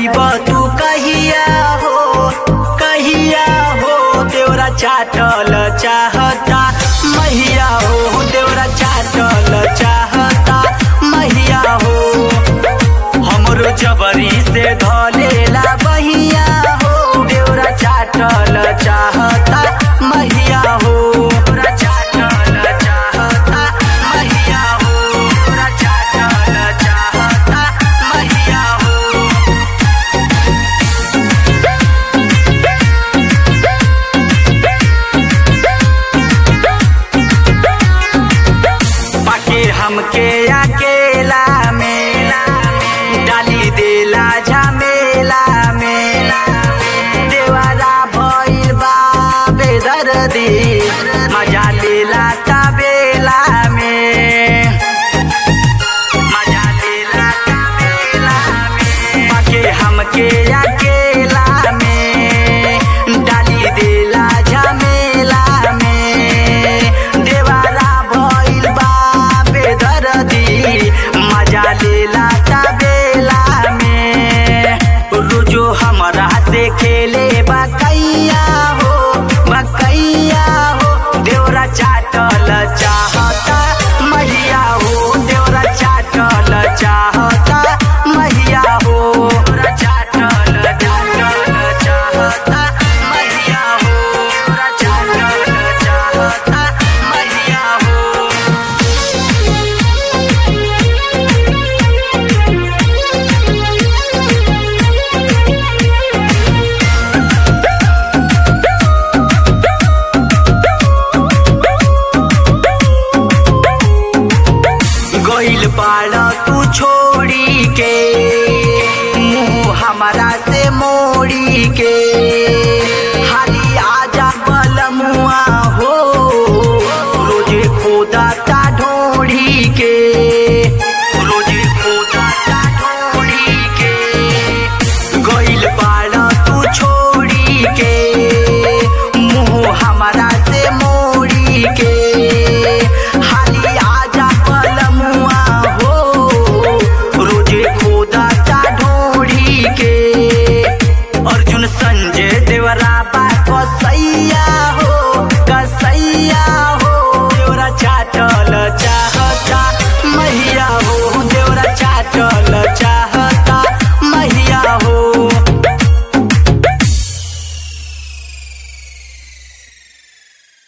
अइब तू कहिया हो कहिया हो देवरा चाटल चाहता मैया हो देवरा चाटल चाहता मैया हो हमरो जबरी से धलेला बहिया हो देवरा चाटल चाहता मैया हो देवरा चाटल चाहता मैया हो देवरा चाटल चाहता मैया हो पाके हमके अकेला में डाली देला झमेला में देवारा भइल बा बेदर्दी